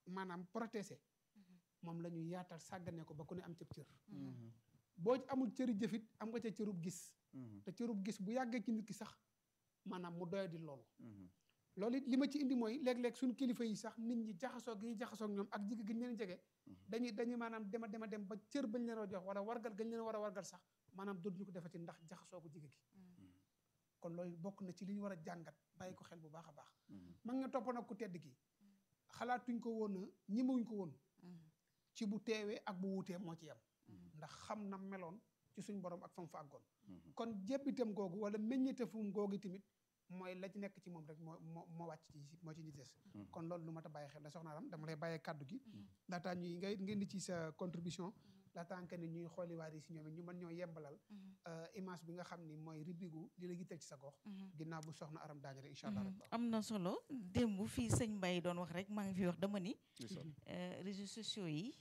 maanaam protéger moom la ñuy yaatal sàggane ko ba ku ne am cëb cër boo amul cëri jëfit am nga ca cërub gis te cërub gis bu yàggee ci nit ki sax maanaam mu doya di loolu loolu it li ma ci indi mooy léeg-léeg suñu kilifa yi sax nit ñi jaxasoo gi ñuy jaxasoo ak ñoom ak jige gi ñu leen jege dañuy dañuy maanaam dema dema dem ba cër bañ leen a jox wala wargal gañ leen war a wargal sax maanaam dootuñu ko defati ndax jaxasoo ko jige gi kon loolu bokk na ci li ñu war a jàngat bàyyi ko xel bu baax a baax mag nga topp nag ku tedd gi xalaatuñ ko woon a ñimawuñ ko woon ci bu teewee ak bu wuutee moo ci yem ndax xam na meloon ci suñ borom ak fam fa àggoon kon jébbitam googu wala meññeetafum googu tamit mooy la ci nekk ci moom rek moo moo moo wàcc ci moo ci ñi des kon loolu lu mat a bàyyi xel la soxna Aram dama lay bàyyee kàddu gi laataa ñuy ngay ngeen di ci sa contribution laataa que ni ñuy xooli waar yi si ñoom it ñu mën ñoo yembalal image bi nga xam ni mooy ribigu li la yitteel ci sa gox ginnaaw bu soxna Aram daañu rek incha allah rabbi am na solo démb fii sëñ Mbaye doon wax rek maa ngi fi wax dama ni réseaux sociaux yi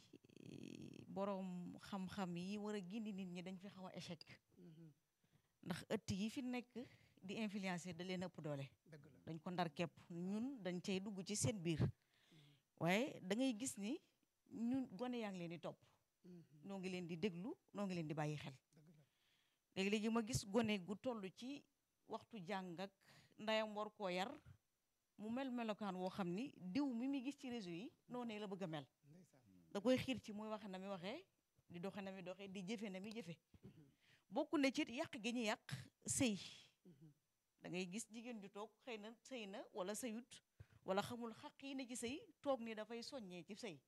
boroom xam-xam yi war a gindi nit ñi dañ fi xaw a échec ndax ëtt yi fi nekk di influencer da leen ëpp doole dëgg la dañ ko ndar képp ñun dañ cay dugg ci seen biir waaye da ngay gis ni ñun gone yaa ngi leen di topp noo ngi leen di déglu noo ngi leen di bàyyi xel léegi-léegi ma gis gone gu toll ci waxtu jàng ak ndayam war koo yar mu mel melokaan woo xam ni diw mi muy gis ci réseau yi noonee la bëgg a mel da koy xiir ci muy waxe na mi waxee di doxe na mi doxee di jëfe na mi jëfe bokk na ci yàq gi ñu yàq sëy da ngay gis jigéen ju toog xëy na sëy na wala sëyut wala xamul xaq yi ne ci sëy toog ni dafay soññee ci sëy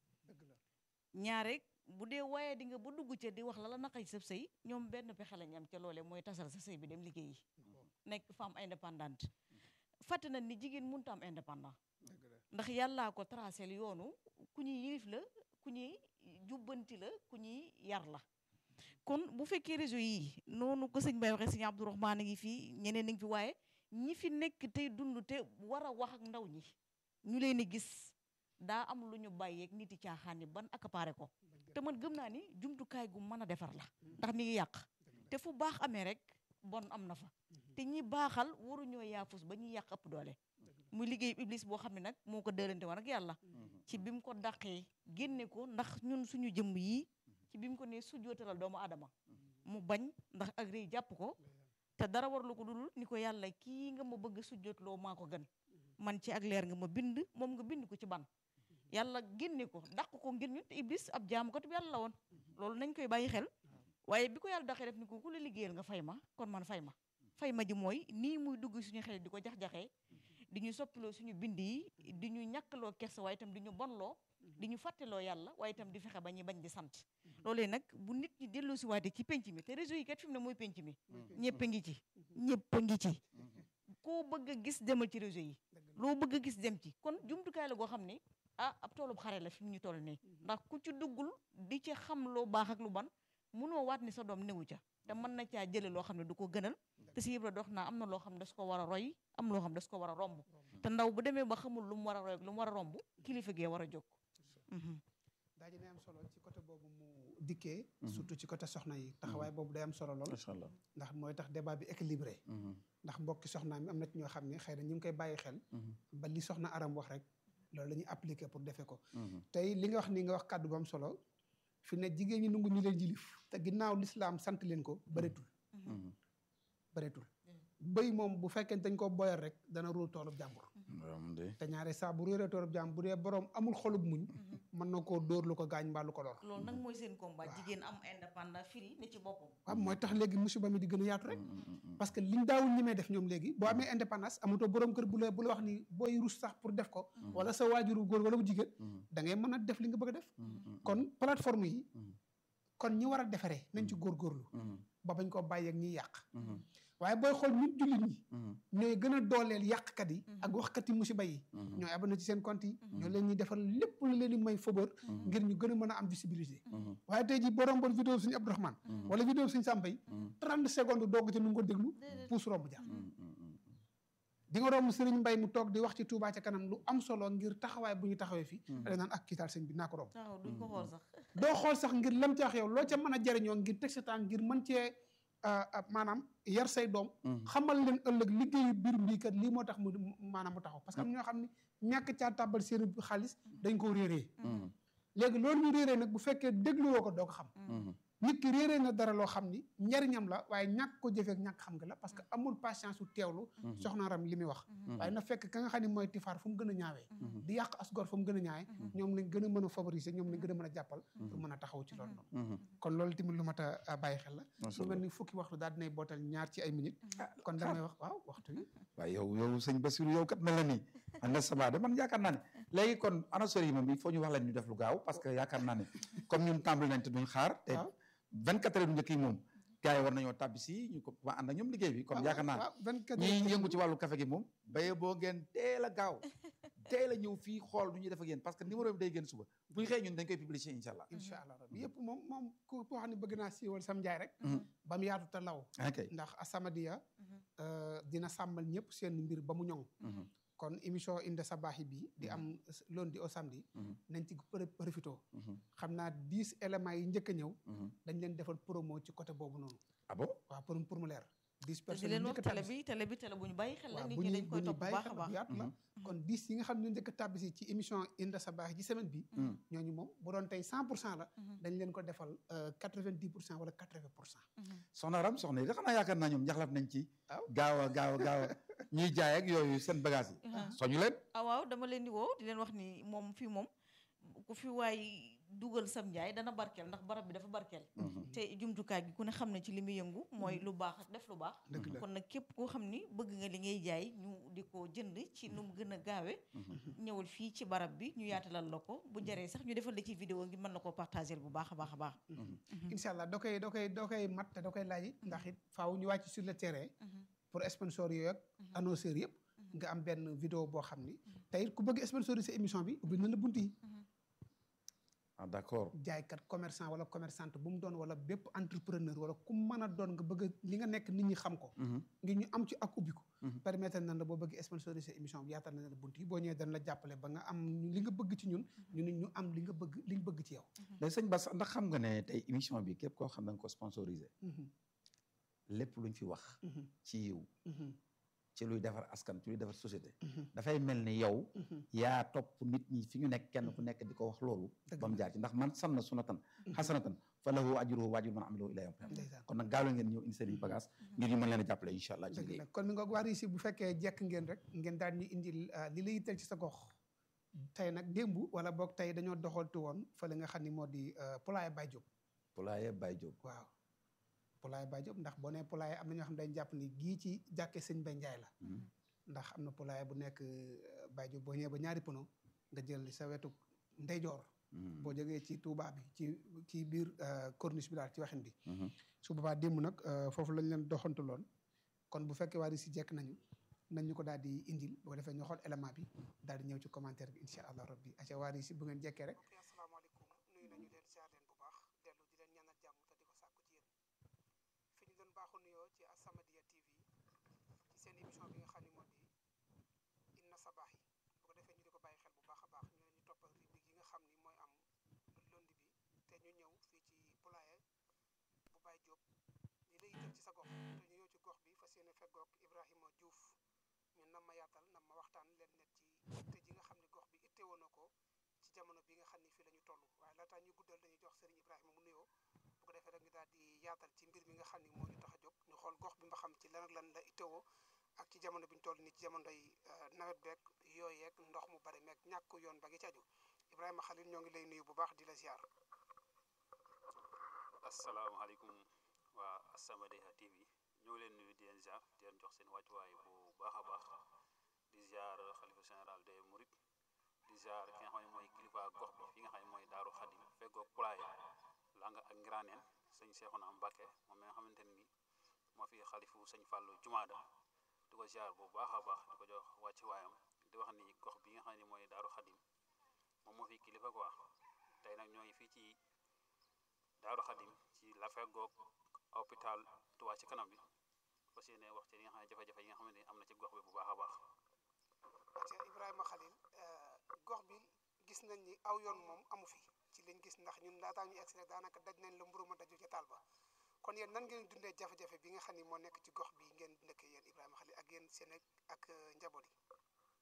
ñaare bu dee waaye di nga ba dugg ca di wax la la naqa ci sa sëy ñoom benn pexe lañ am ca loole mooy tasal sa sëy bi dem liggéeyi nekk femme indépendante fàtte na ni jigéen mënut am indépendant ndax yàllaa ko tracé yoonu ku ñuy yilif la ku ñuy jubbanti la ku ñuy yar la kon bu fekkee réseau yi noonu ko sëñ Baye waxee sëñ Abdourahmane a ngi fii ñeneen a ngi fi waaye ñi fi nekk tey dund te war a wax ak ndaw ñi ñu leen di gis daa am lu ñu bàyyeeg nit yi caaxaan ni ban accaparé ko te man gëm naa ni jumtukaay gu mën a defar la ndax mi ngi yàq te fu baax amee rek bon am na fa te ñi baaxal waruñoo yaafus ba ñuy yàq ëpp doole muy liggéey iblis boo xam ne nag moo ko dërante woon ak yàlla ci bi mu ko dàqee génne ko ndax ñun suñu jëmm yii ci bi mu ko nee sujjootalal doomu aadama mu bañ ndax ak rëy jàpp ko te dara warlu ko dul ni ko yàlla kii nga ma bëgg sujjootloo maa ko gën man ci ak leer nga ma bind moom nga bind ko ci ban yàlla génne ko dàq ko ngir ñun te iblis ab jaamu ko te yàlla la woon loolu nañ koy bàyyi xel waaye bi ko yàlla daqee def ni ko ku la liggéeyal nga fay ma kon man fay ma fay ma ji mooy nii muy dugg suñu xel di ko jax-jaxee di ñu soppiloo suñu bind yi di ñu ñàkkaloo kersa waaye itam di ñu bonloo di ñu fàtteloo yàlla waaye itam di fexe ba ñuy bañ di sant loolee nag bu nit ñi delloo si waate ci penc mi te réseau yi kat fi mu ne mooy penc mi ñëpp a ngi ci ñëpp a ngi ci koo bëgg a gis demal ci réseau yi loo bëgg a gis dem ci kon jumtukaay la goo xam ne ah ab toolub xare la fi mu ñu toll nii ndax ku ci duggul di ci xam loo baax ak lu ban munoo waat ni sa doom newu ca te mën na caa jële loo xam ne du ko gënal te si yëpp dox naa am na loo xam ne das ko war a roy am loo xam ne das ko war a romb te ndaw bu demee ba xamul lu mu war a roy ak lu mu war a romb kilifa gee war a jóg daa ji ne am solo ci côté boobu mu dikkee surtout ci côté soxna yi taxawaay boobu day am solo lool macha allah ndax mooy tax débat bi équilibré ndax mbokki soxnaa mi am na ci ñoo xam ne xëy na ñu ngi koy bàyyi xel ba li soxna aram wax rek loolu la ñuy appliqué pour defee ko tey li nga wax ni nga wax kàddu bu am solo fi ne jigéen ñi nungu ñu leen jilif te ginnaaw lislaam sant leen ko bëreetul bëreetul bëy moom bu fekkee dañ ko boyal rek dana ruur toolub jàmbur te ñaare saa bu réeree toolub jàmbur bu dee borom amul xolub muñ mën na koo dóor lu ko gaañ mbaa lu ko lor loolu nag mooy seen combat jigéen am indépendant firi ne ci boppam waaw mooy tax léegi musiba mi di gën a yaatu rek parce que liñ daawul ñi may def ñoom léegi boo amee indépendance amatoo borom kër bu la bu la wax ni booy rus sax pour def ko wala sa waajuru góor wala bu jigéen da ngay mën a def li nga bëgg a def kon plateforme yi kon ñi war a defaree nañ ci góorgóorlu ba bañ koo bàyyi ak ñiy yàq waaye booy xool nit jullit ñi ñooy gën a dooleel yàqkat yi ak waxkat yi musiba yi ñooy abonné ci seen compte yi ñoo leen ñuy defal lépp lu leen di may fëbër ngir ñu gën a mën a am visibilité waaye tey ji boo romboon vidéo suñu Abdourahmane wala vidéo suñu Samba yi trente secondes doog ci nu nga ko déglu puus romb jaar di nga romb Sëriñ Mbay mu toog di wax ci Touba ca kanam lu am solo ngir taxawaay bu ñu taxawee fii da naan ak kiitaal sëñ bi naa ko romb waaw duñ ko xool sax doo xool sax ngir lam ci wax yow loo ca mën a jariñoo ngir teg sa temps ngir mën cee maanaam yar say doom xamal leen ëllëg liggéeyu biir mbii kat lii moo tax mu maanaam mu taxaw parce que am ñoo xam ne ñàkk caa tàbbal seen xaalis dañ ko réeree léegi loolu ñu réeree nag bu fekkee dégluwoo ko doo ko xam nit ki réeree na dara loo xam ni njariñam la waaye ñàkk ko jëfeek ñàkk xam nga la parce que amul patience su teewlu soxnaaram li muy wax waaye na fekk ka nga xam ne mooy tifaar fu mu gën a ñaawee di yàq asgor fu mu gën a ñaawee ñoom lañ gën a mën a favoriser ñoom lañ gën a mën a jàppal pour mën a taxaw ci loolu noonu kon loolu tamit lu mat a bàyyi xel la lu mel ni fukki waxtu daal dinay bootal ñaar ci ay minutes kon damay wax waaw waxtu yi waaye yow yow sëñ Bassirou yow kat mel na nii anda sama de man yaakaar naa ne léegi kon annonceurs yi moom il faut ñu wax leen ñu def lu gaaw parce que yaakaar naa ne comme ñun tàmbali nañ te duñ xaar te 24 heures njëkk yi moom gars yi war nañoo tàbbi si ñu ko ma ànd ak ñoom liggéey bi kon yaakaar naa ne ñi yëngu ci wàllu café gi moom baye boo ngeen teel a gaaw teel a ñëw fii xool du ñuy def ak yéen parce que numéro bi day génn suba bu ñu xëyee ñun dañ koy publier incha allah incha allah rabbi yëpp moom moom ku koo xam ne bëgg naa siiwal sam njaay rek ba mu yaatu te law ndax As-Samadiyya dina sàmmal ñëpp seen mbir ba mu ñoŋ kon émission Inda Sabaahi bi di am lundi au samedi nañ ci profité xam naa dix éléments yi njëkk a ñëw dañ leen defal promo ci côté boobu noonu ah bon waaw pour pour mu leer dix personnes di leen wax télé bi télé bi télé bu ñu bàyyi xel la nit ñi dañ koy topp bu baax a baax yaatu la kon dix yi nga xam ne ñu njëkk a tàbbisi ci émission Inda Sabaahi ci semaine bi ñooñu moom bu doon tey cent pour cent la dañ leen ko defal quatre vingt dix pour cent wala quatre vingt pour cent soxna Ram soxna yi da xanaa yaakaar naa ñoom njaxlaf nañ ci gaaw a gaaw a gaaw a ñuy jaay ak yooyu seen bagage yi soñu leen ah waaw dama leen di woo di leen wax ni moom fii moom ku fi waay dugal sam njaay dana barkeel ndax barab bi dafa barkeel te jumtukaay gi ku ne xam ne ci li muy yëngu mooy lu baax def lu baax kon nag képp koo xam ni bëgg nga li ngay jaay ñu di ko jënd ci nu mu gën a gaawe ñëwal fii ci barab bi ñu yaatalal la ko bu jaree sax ñu defal la ci vidéo ngi mën na koo partager bu baax a baax a baax incha allah doo koy doo koy doo koy mat te doo koy laaj ndax it faaw ñu wàcc sur le terrain pour sponsor yooyu ak annonceurs yëpp nga am benn vidéo boo xam ni tey ku bëgg sponsoriser émission bi ubbi na la bunt yi ah d'accord jaaykat commerçant wala commerçante bu mu doon wala bépp entrepreneur wala ku mën a doon nga bëgg li nga nekk nit ñi xam ko ngir ñu am ci ak ubbi ko permettre nañ la boo bëgg sponsoriser émission bi yaatal na la bunt yi boo ñëwee dañ la jàppale ba nga am li nga bëgg ci ñun ñu nit ñu am li nga bëgg li ñu bëgg ci yow léegi sëñ Bass ndax xam nga ne tey émission bi képp koo xam da nga ko sponsoriser lépp luñ fi wax ci yiw ci luy defar askan ci luy defar société dafay mel ni yow yaa topp nit ñi fi ñu nekk kenn ku nekk di ko wax loolu ba mu jaar ci ndax man sanna sunnatan xasanatan fa lahu ajruhu wa ajru man amilahu ila yawm kon nag gaaw ngeen ñëw indi seen bagage ngir ñu mën leen a jàppale incha allah dëgg la kon mi nga waar si bu fekkee jekk ngeen rek ngeen daal ñu indi li la yitteel ci sa gox tey nag démb wala boog tey dañoo doxaltu woon fële nga xam ni moo di Poulailler Baye Diop Poulailler Baye Diop waaw Poulailler Baye Diop ndax boo nee poulailler am na ñoo xam ne dañ jàpp ni gii ci jàkke sëñ Bay Njaay la ndax am na poulailler bu nekk Baye Diop boo ñëwee ba ñaari pono nga jël sa wetu ndeyjoor boo jógee ci Touba bi ci ci biir corniche bi daal ci waxin bi su boobaa démb nag foofu lañ leen doxantu loon kon bu fekkee waa si jekk nañu nañ ñu ko daal di indil boo defee ñu xool élément bi daal di ñëw ci commentaire bi incha allah rabbi aca waa si bu ngeen jekkee rek asalaamaaleykum nuyu nañu leen siyaar leen bu baax dellu di leen ñaanal jàmm te di ko sàkku ci yéen fi ñu doon baaxu nuyoo ci As-Samadiyya TV ci seen émission bi nga xam ne moo di Inna Sabaahi bu ko defee ñu di ko bàyyi xel bu baax a baax ñu leen ñu toppal rubrique yi nga xam ni mooy am lundi bi te ñu ñëw fii ci poulailler bu Baye Diop li lay yitteel ci sa gox te ñu ñëw ci gox bi fas yéene feggoog Ibrahima Diouf ñu nam ma yaatal nam ma waxtaan leen net ci itte ji nga xam ne gox bi itte woon na ko ci jamono bi nga xam ni fii la ñu toll waaye laataa ñu guddal dañuy jox Serigne Ibrahima mu nuyoo bu ko defee rek ñu daal di yaatal ci mbir mi nga xam ni moo ñu tax a jóg ñu xool gox bi nga xam ci lan ak lan la ittewoo ak ci jamono bi ñu toll nii ci jamonoy nawet beeg yooyu yeeg ndox mu bari meeg ñàkk yoon ba gi ci aju Ibrahima Khalil ñoo ngi lay nuyu bu baax di la ziar. asalaamaaleykum waa As-Samadiyya TV ñoo leen nuyu di leen ziar di leen jox seen wàccuwaay bu baax a baax di ziar xalifa général des Mourides di ziar ki nga xam ne mooy kilifa gox bi fi nga xam ne mooy Daaru Xadim feggoog Poulailler Langa ak Ngiraaneen sëñ Seexuna Mbàkke moom mi nga xamante ni moo fi xalifu sëñ Fàllu Jumaada di ko ziar bu baax a baax di ko jox wàccuwaayam di wax ni gox bi nga xam ne mooy Daaru Xadim moom moo fi kilifa quoi tey nag ñoo ngi fii ci Daaru Xadim ci la feggoog hôpital Touba ci kanam bi fas yéene wax ci li nga xam ne jafe-jafe yi nga xamante ni am na ci gox bi bu baax a baax. aca Ibrahima Khalil gox bi gis nañ ni aw yoon moom amu fi ci liñ gis ndax ñun laataa ñu egsi rek daanaka daj nañ la mburu ma daju ca taal ba kon yéen nan ngeen dundee jafe-jafe bi nga xam ni moo nekk ci gox bi ngeen dëkk yéen Ibrahima Khalil ak yéen seen ak njaboot yi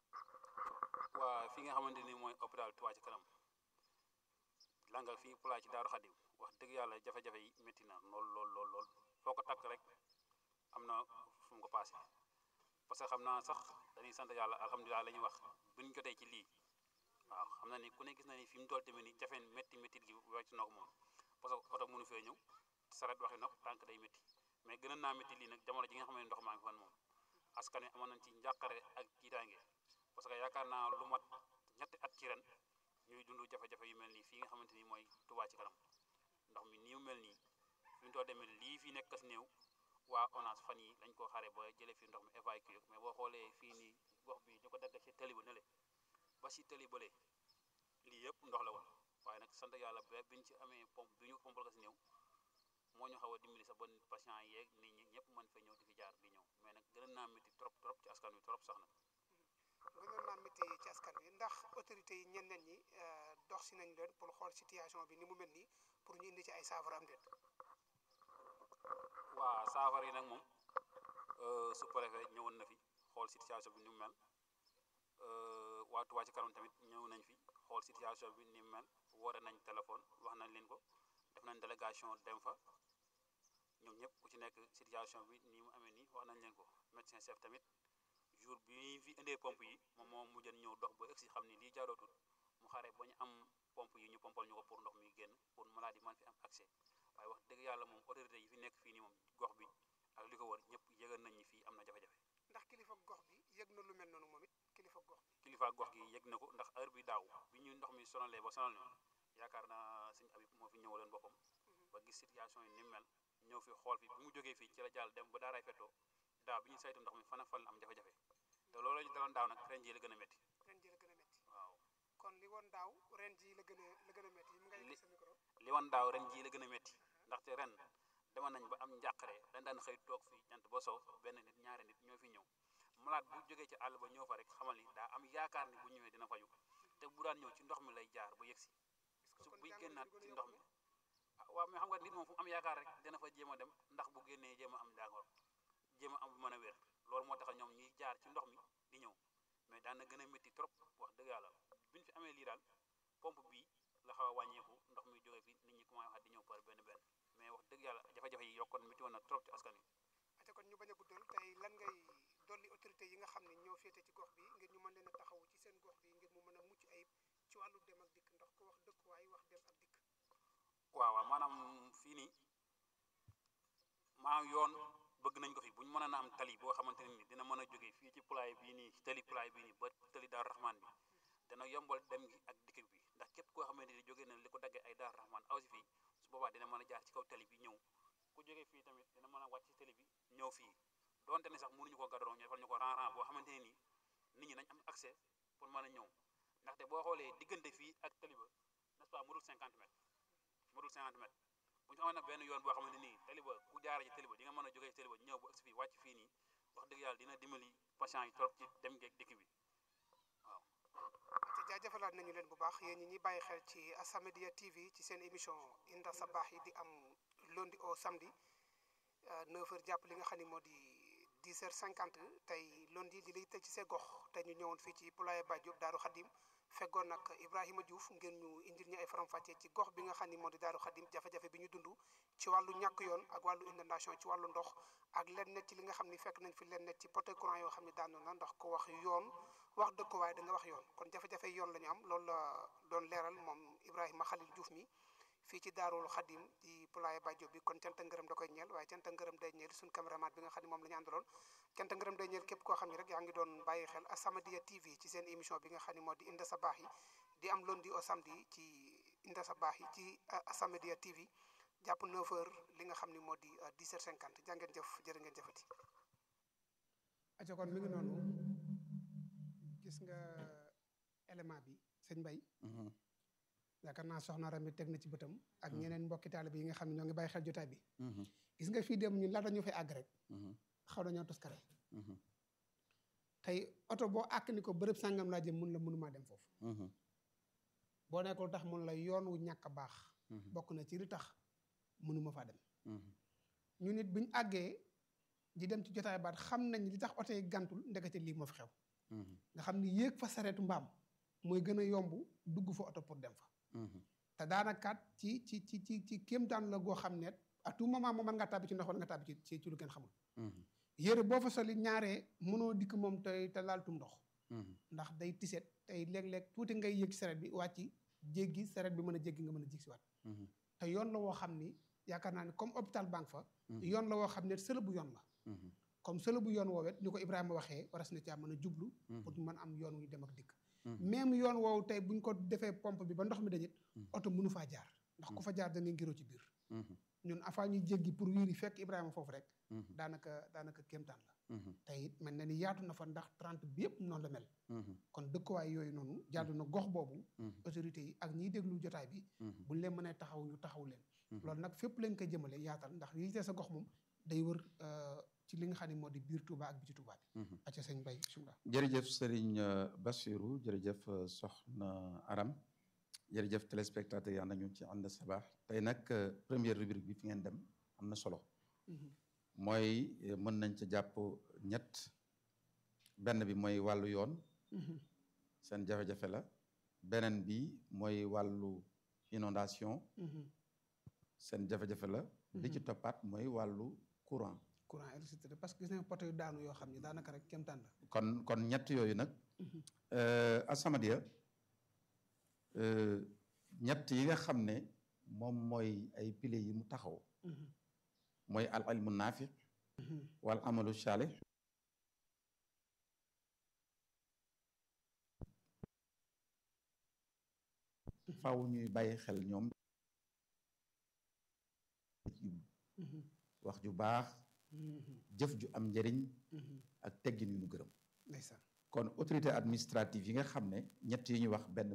waa fi nga xamante ni mooy hôpital Touba ci kanam langal fii pulaa ci Daaru Xadim wax dëgg yàlla jafe-jafe yi métti na lool lool lool lool foo ko takk rek am na fu mu ko passé parce que xam naa sax dañuy sant yàlla alhamdulilah la ñuy wax bu ñu jotee ci lii waaw xam na ni ku ne gis na ni fi mu toll tamit ni jafeen métti métti gi wecc na ko moom parce que oto mënu fee ñëw saret waxi nopp tànk day métti mais gën a naa métti lii nag jamono ji nga xam ne ndox maa ngi fan moom askan wi amoon nañ ci njàqare ak jiitaange parce que yaakaar naa lu mat ñetti at ci ren ñuy dund jafe-jafe yu mel nii fii nga xamante ni mooy Touba ci kanam ndox mi nii mu mel nii fi mu toll demee lii fi nekk kas néew waa ONAS fan yi lañ koo xare ba jëlee fi ndox mi évacué mais boo xoolee fii nii gox bi ñu ko dagg ci tali ba nele ba si tali bële lii yëpp ndox la woon waaye nag sant yàlla ba biñ ci amee pompe bi ñu pompal kas néew moo ñu xaw a dimbali sax ba patient yeeg nit ñi ñëpp mën fa ñëw di fi jaar di ñëw mais nag gën naa métti trop trop ci askan wi trop sax nag gënoon naa métti ci askan wi ndax autorités yi ñeneen ñi dox si nañ leen pour xool situation bi ni mu mel nii pour ñu indi ci ay saafara am déet. waa saafara yi nag moom su préfet ñëwoon na fi xool situation bi ni mu mel waa Touba ci kanam tamit ñëw nañ fi xool situation bi ni mu mel woote nañ téléphone wax nañ leen ko def nañ délégation dem fa ñoom ñëpp ku ci nekk situation bi nii mu amee nii wax nañ leen ko médecin chef tamit jour bi fi indee pompe yi moom moom mu jën ñëw dox ba egsi xam ni lii jaarootul mu xare ba ñu am pompe yi ñu pompal ñu ko pour ndox mi génn pour maladie man fi am accès waaye wax dëgg yàlla moom autorité yi fi nekk fii nii moom gox bi ak li ko wër ñëpp yëgal nañ ni fii am na jafe-jafe ndax kilifa gox bi yëg na lu mel noonu moom it kilifa gox bi. kilifa gox gi yëg na ko ndax heure bi daaw bi ñu ndox mi sonalee ba sonal ñu yaakaar naa sëñ Abib moo fi ñëwaloon boppam ba gis situation yi ni mu mel ñëw fi xool fi bi mu jógee fii ci la jàll dem ba daaraay fettoo daaw bi ñu saytu ndox mi fan ak fan la am jafe-jafe te loolu ñu daloon daaw nag ren jii la gën a métti ren ji la gën a métti waaw kon li woon daaw ren ji la gën a la gën a métti yi mu ngay Li- sa micro. li woon daaw ren jii la gën a métti ndaxte ren dama nañ ba am njàqare dañ daan xëy toog fii jant ba sow benn nit ñaari nit ñoo fi ñëw malade bu jógee ci àll ba ñëw fa rek xamal ni daa am yaakaar ni bu ñëwee dina faju te bu daan ñëw ci ndox mi lay jaar ba yegsi est-ce que su kon buy jàngoro génnaat bi ci gën a ndox yokku mi ah waaw mais xam nga nit moom fu mu am yaakaar rek dina fa jéem a dem ndax bu génnee jéem a am jàngoro jéem a am mën a wér loolu moo tax ñoom ñuy jaar ci ndox mi di ñëw mais daan na gën a métti trop wax dëgg yàlla biñ fi amee lii daal pompe bii la xaw a wàññeeku ndox mi jógee fi nit ñi commencé waxaat di ñëw par benn benn mais wax dëgg yàlla jafe-jafe yi yokkoon métti woon na trop ci askan wi ate kon ñu bañ a guddal tey lan ngay dolli autorité yi nga xam ne ñoo féete ci gox bi ngir ñu mën leen a taxawu ci seen gox bi ngir mu mën a mucc ayib ci wàllu dem ak dikk ndax ko wax dëkkuwaay wax dem ak dikk waaw waaw maanaam fii nii maanaam yoon bëgg nañ ko fi bu ñu mën a am tali boo xamante ne ni dina mën a jógee fii ci pulaay bii nii tali pulaay bii nii ba tali Daaru Rahman bi dana yombal dem gi ak dikk bi ndax képp koo xamante ni jógee na li ko daggee ay Daaru Rahman aw si fii su boobaa dina mën a jaar ci kaw tali bi ñëw ku jógee fii tamit dina mën a wàcc ci tali bi ñëw fii donte ne sax mënuñu ko gadoroo ñu defal ñu ko ran-ran boo xamante ne nii nit ñi nañ am accès pour mën a ñëw ndaxte boo xoolee diggante fii ak tali ba n'est-ce pas mu dul 50 mètres mu dul 50 mètres bu ñu amoon nag benn yoon boo xamante nii tali ba ku jaaree ci tali ba di nga mën a jógee ci tali ba ñëw ba agsi fii wàcc fii nii wax dëgg yàlla dina dimbali patient yi trop ci dem geeg dikk bi waaw te jaajëfalaat nañu leen bu baax yéen ñi ñuy bàyyi xel ci As-Samadiyya TV ci seen émission Inda Sabaax yi di am lundi au samedi 9h jàpp li nga xam ne moo di 10h50 tey lundi li lay tëj ci see gox te ñu ñëwoon fii ci Poulaye Ba Diop Daaru Xadim feggoon nag Ibrahima Diouf ngeen ñu indil ñu ay faram-fàccee ci gox bi nga xam ne moo di Daaru Xadim jafe-jafe bi ñu dund ci wàllu ñàkk yoon ak wàllu inondation ci wàllu ndox ak len net ci li nga xam ne fekk nañ fi len net ci poteau courant yoo xam ne daanu na ndax ko wax yoon wax dëkkuwaay da nga wax yoon kon jafe-jafe yoon la ñu am loolu la doon leeral moom Ibrahima Khalil Diouf mi fii ci Daarul Xadim di Poulaye Ba Diop bi kon canta ngërëm da koy ñeel waaye canta ngërëm day ñeel suñ caméraman bi nga xam ne moom la ñu àndaloon canta ngërëm day ñeel képp koo xam ne rek yaa ngi doon bàyyi xel As-Samadiyya TV ci seen émission bi nga xam ne moo di Inda Sabaax yi di am lundi au samedi ci Inda Sabaax yi ci As-Samadiyya TV jàpp 9h li nga xam ne moo di 10h50 jàngeen jëf jërë ngeen jëfati aca kon mi ngi noonu gis nga élément bi sëñ Mbay yaakaar naa soxna Rami teg na ci bëtam ak ñeneen mbokki taalibe yi nga xam ne ñoo ngi bàyyi xel jotaay bi gis nga fii dem ñun laata ñu fay àgg rek xaw nañoo toskare tey oto boo àkk ni ko bërëb sàngam laa jëm mun la mënumaa dem foofu boo nekkul tax mun la yoon wu ñàkk a baax bokk na ci li tax mënuma faa dem ñu nit buñ àggee di dem ci jotaay baat xam nañ li tax oto yi gàntul ndekete lii moo fi xew nga xam ni yéeg fa sareetu mbaam mooy gën a yomb dugg fa oto pour dem fa te daanakaat ci ci ci ci ci kéemtaan la goo xam ne à tout moment moom mën nga tàbbi ci ndox wala nga tàbbi ci ci lu kenn xamul yére boo fa soli ñaaree mënoo dikk moom te te laaltum ndox ndax day tiset tey léeg-léeg tuuti ngay yëg sareet bi wàcc jéggi sareet bi mën a jéggi nga mën a jig si waat te yoon la woo xam ni yaakaar naa ne comme hôpital banque fa yoon la woo xam ne sëla bu yoon la comme sëla bu yoon woowet ni ko Ibrahima waxee waras na caa mën a jublu pour mën am yoon wuy dem ak dikk même yoon woowu tey buñ ko defee pompe bi ba ndox mi dañit oto mënu faa jaar ndax ku fa jaar da ngay ngiroo ci biir ñun avant ñuy jéggi pour wiiri fekk Ibrahima foofu rek daanaka daanaka kéemtaan la te it mel na ni yaatu na fa ndax 30 bi yëpp noonu la mel kon dëkkuwaay yooyu noonu jaadu na gox boobu autorités yi ak ñiy déglu jotaay bi buñ leen mënee taxaw ñu taxaw leen loolu nag fépp lañ koy jëmale yaatal ndax yi te sa gox moom day wër ci li nga xam ne moo di biir Touba ak biti Touba bi acca sëñ Bay bismillah jërëjëf Serigne Bassirou jërëjëf Soxna Aram jërëjëf téléspectateurs yi ànd ak ñun ci ànd sabaax tey nag première rubrique bi fi ngeen dem am na solo mooy mën nañ ca jàpp ñett benn bi mooy wàllu yoon seen jafe-jafe la beneen bi mooy wàllu inondation seen jafe-jafe la li ci toppaat mooy wàllu courant courant électricité parce que gis nañ poto yu daanu yoo xam ne daanaka rek kéemtaan la kon kon ñett yooyu nag As-Samadiyya ñett yi nga xam ne moom mooy ay piliers yi mu taxaw mooy al ilmu naafi wal amalu saalih faaw ñuy bàyyi xel ñoom wax ju baax jëf ju am njëriñ ak teggin yu ñu gërëm ndeysaan kon autorité administrative yi nga xam ne ñett yi ñu wax benn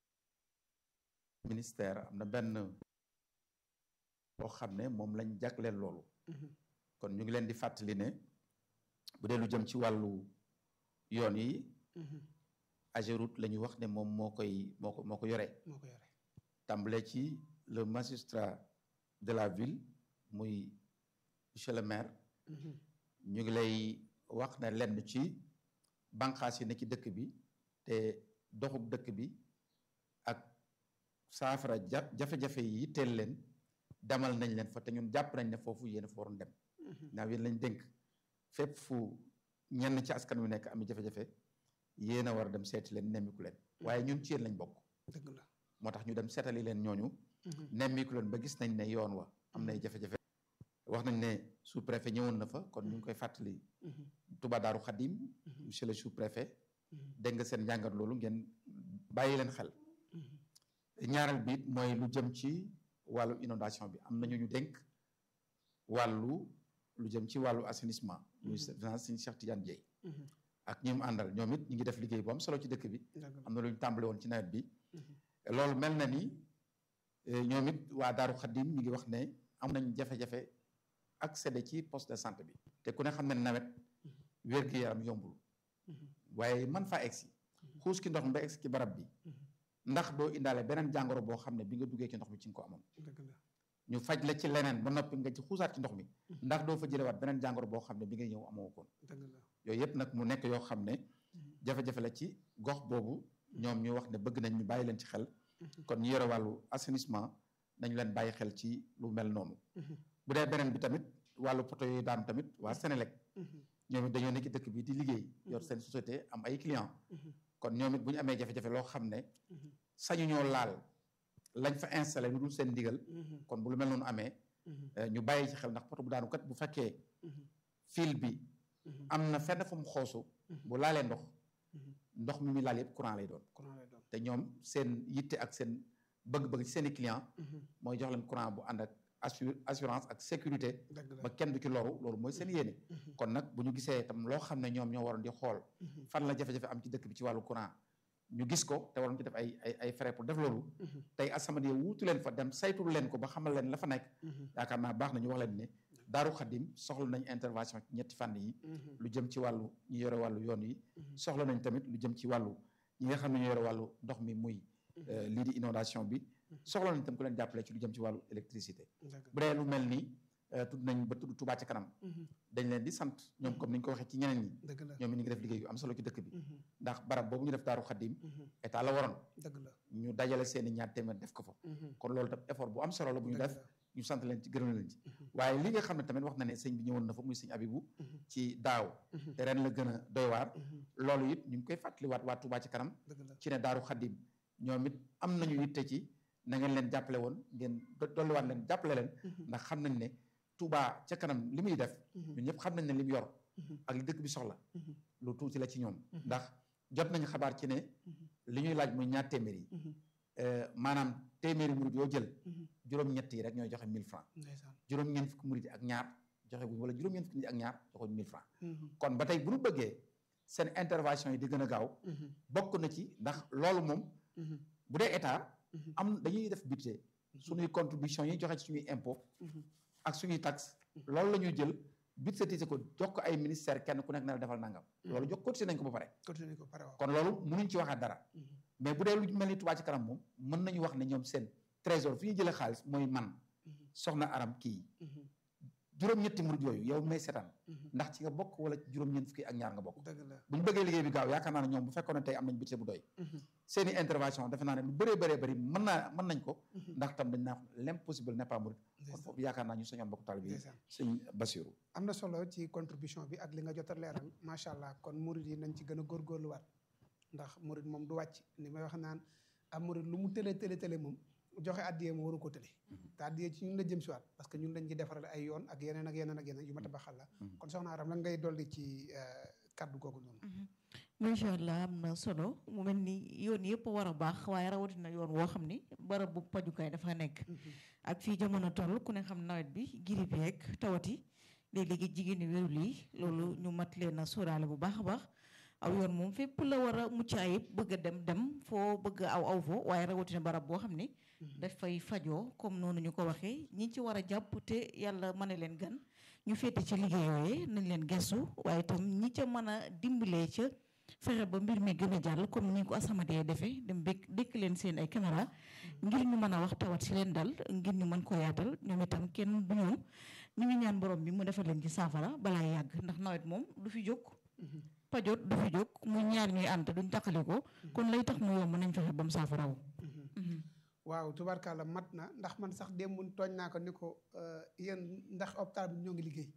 ministère am na benn boo xam ne moom lañ jagleel loolu kon ñu ngi leen di fàttali ne bu dee lu jëm ci wàllu yoon yi Ageroute la ñu wax ne moom moo koy moo ko moo ko yore moo ko yore tàmbale ci le magistrat de la ville muy monsieur le maire ñu ngi lay wax ne lenn ci banqaas yi ne ci dëkk bi te doxuk dëkk bi ak saafara ja jafe-jafe yi yitteel leen demal nañ leen fa te ñun jàpp nañ ne foofu yéen a fa waroon dem naaw yéen lañ dénk fépp fu ñenn ci askan wi nekk ami jafe-jafe yéen a war a dem seeti leen nemmiku leen waaye ñun ci yéen lañ bokk dëgg la moo tax ñu dem seetali leen ñooñu nemmiku leen ba gis nañ ne yoon wa am nay jafe-jafe wax nañ ne sous préfet ñëwoon na fa kon ñu ngi koy fàttali Touba Daaru Xadim monsieur le sous préfet dégg nga seen njàngat loolu ngeen bàyyi leen xel ñaareel bi it mooy lu jëm ci wàllu inondation bi am nañu ñu dénk wàllu lu jëm ci wàllu assainissement muy finance Sëñ Cheikh Tidiane Dieye ak ñi mu àndal ñoom it ñu ngi def liggéey bu am solo ci dëkk bi am na lu ñu tàmbale woon ci nawet bi loolu mel na ni ñoom it waa Daaru Xadim ñu ngi wax ne am nañ jafe-jafe accéder ci poste de santé bi te ku ne xam ne nawet wér-gu-yaram yombul waaye man faa egsi xuus ki ndox mi ba egsi ci barab bi ndax doo indaale beneen jàngoro boo xam ne bi nga duggee ci ndox mi ci nga ko amoon ñu faj la ci leneen ba noppi nga ci xuusaat ci ndox mi ndax doo fa jëlewaat beneen jàngoro boo xam ne bi ngay ñëw amoo koon yooyu yëpp nag mu nekk yoo xam ne jafe-jafe la ci gox boobu ñoom ñu wax ne bëgg nañ ñu bàyyi leen ci xel kon ñu yore wàllu assainissement nañ leen bàyyi xel ci lu mel noonu bu dee beneen bi tamit wàllu poto yooyu daan tamit waa Sénélec ñoom it dañoo nekk dëkk bi di liggéey yor seen société am ay client kon ñoom it bu ñu amee jafe-jafe loo xam ne sañu ñoo laal lañ fa installé lu dul seen ndigal kon bu lu mel noonu amee ñu bàyyi ci xel ndax poto bu daanu kat bu fekkee fil bi am na fenn fu mu xoosu bu laalee ndox ndox mi muy laal yëpp courant lay doon te ñoom seen yitte ak seen bëgg-bëgg ci seen i client mooy jox leen courant bu ànd ak assurance ak sécurité ba kenn du ci loru loolu mooy seen yéene kon nag bu ñu gisee itam loo xam ne ñoom ñoo waroon di xool fan la jafe-jafe am ci dëkk bi ci wàllu courant ñu gis ko te waroon ci def ay ay ay frais pour def loolu tey As-Samadiyya wuutu leen fa dem saytul leen ko ba xamal leen la fa nekk yaakaar naa baax na ñu wax leen ne Daaru Xadim soxla nañ intervention ci ñetti fànn yi lu jëm ci wàllu ñu yore wàllu yoon yi soxla nañ tamit lu jëm ci wàllu ñi nga xam ne ñu yore wàllu ndox mi muy lii di inondation bi soxla nañ tam ku leen jàppale ci lu jëm ci wàllu électricité bu dee lu mel ni tudd nañ ba tudd Touba ca kanam dañ leen di sant ñoom comme ni ñu ko waxee ci ñeneen ñi dëgg la ñoom it ñu ngi def liggéey yu am solo ci dëkk bi Mhm. ndax barab boobu ñu def daaru xaddim Mhm. état la waroon dëgg la ñu dajale seeni ñaar téeméer def ko fa Mhm. kon loolu tam effort bu am solo la bu ñu Dëgg def la. ñu sant leen ci gërëm leen ci Mhm. waaye li nga xam ne tamit wax na ne sëñ bi ñëwoon na fa muy sëñ Abibu Mhm. ci daaw Mhm. te ren la gën a doy waar Mhm. loolu it ñu ngi koy fàttaliwaat waa Touba ci kanam dëgg la ci ne daaru xaddim ñoom it am nañu yitte ci na ngeen leen jàppale woon ngeen do- dolliwaat leen jàppale leen Mhm. ndax xam nañ ne Touba ca kanam li muy def Mhm. ñun ñëpp xam nañ ne li mu yor Mhm. ak li dëkk bi soxla Mhm. lu tuuti la ci ñoom Mhm. ndax jot nañu xabaar ci ne Mhm. li ñuy laaj muy ñaar téeméer yi Mhm. euh, maanaam téeméeri murid yoo jël Mhm. juróom-ñett yi rek ñooy joxe 1000 francs ndeysaan juróom-ñeent fukki murid yi ak ñaar joxe guñ wala juróom-ñeent fukki nit ak ñaar joxe 1000 francs Mhm. kon ba tey bu ñu bëggee seen intervention yi di gën a gaaw Mhm. bokk na ci ndax loolu moom Mhm. bu dee état Mhm. am dañuy def budget suñuy contribution yi joxe ci suñuy impôt Mhm. ak suñuy taxe loolu la ñuy jël budgétiser ko jox ko ay ministère kenn ku nekk na la defal nangam loolu jox cotisé nañ ko ba pare continué ko pare waaw kon loolu mënuñ ci waxaat dara Mhm. mais bu dee lu mel ni Touba ci kanam moom mën nañu wax ne ñoom seen trésor fi ñu jëlee xaalis mooy man Mhm. soxna aram kii Mhm. juróom-ñetti murid yooyu yow may seetaan Mhm. ndax ci nga bokk wala juróom-ñeent fukki ak ñaar nga bokk dëgg la bu ñu bëggee liggéey bi gaaw yaakaar naa ne ñoom bu fekkoon ne tey am nañ budget bu doy Mhm. seeni intervention defe naa ne lu bëree bëree bëri mën naa mën nañ ko Mhm. ndax tam dañ naa l'impossible n'est pas murid kon ndeysaan foofu yaakaar naa ñu soñoon bokk taal bi ndeysaan sëñ Basiru am na solo ci contribution bi ak li nga jot a leeral macha allah kon murid yi nañ ci gën a góorgóorluwaat ndax murid moom du wàcc ni may wax naan am murid lu mu tële tële tële moom joxe addiyee mu waru ko tële te addiyee ci ñun la jëm si waat parce que ñun lañ ci defaral ay yoon ak yeneen ak yeneen ak yeneen yu ma tabaxal la kon soxna Aram lan ngay dolli ci euh, kaddu googu noonu macha allah am na solo mu mel ni yoon yëpp war a baax waaye rawatina yoon woo xam ni barab bu pajukaay dafa nekk ak fii jamono toll ku ne xam nawet bi girib yeeg tawati léeg-léegi jigéen ñi wérul yi loolu ñu mat leen a sóoraale bu baax a baax aw yoon moom fépp la war a mucc ayib bëgg a dem dem foo bëgg a aw aw foo waaye rawatina barab boo xam ni dafay fajoo comme noonu ñu ko waxee ñi ci war a jàpp te yàlla mën a leen gan ñu féete ci liggéey yooyee nañ leen gestu waaye itam ñi ca mën a dimbalee ca fexe ba mbir mi gën a jàll comme ni ko asamadee defee dem békk dékk leen seen ay caméra ngir ñu mën a wax tawat si leen dal ngir ñu mën ko yaatal ñoom itam kenn du ñoom ñu ngi ñaan borom bi mu defal leen ci saafara balaa yàgg ndax nawet moom du fi jóg pajot du fi jóg mu ñaar ñuy ànd duñ taqali ko kon lay tax mu yomb nañ fexe ba mu saafarawu waaw tubaarkàlla mat na ndax man sax démb tooñ naa ko ni ko euh, yéen ndax hôpital bi ñoo ngi liggéey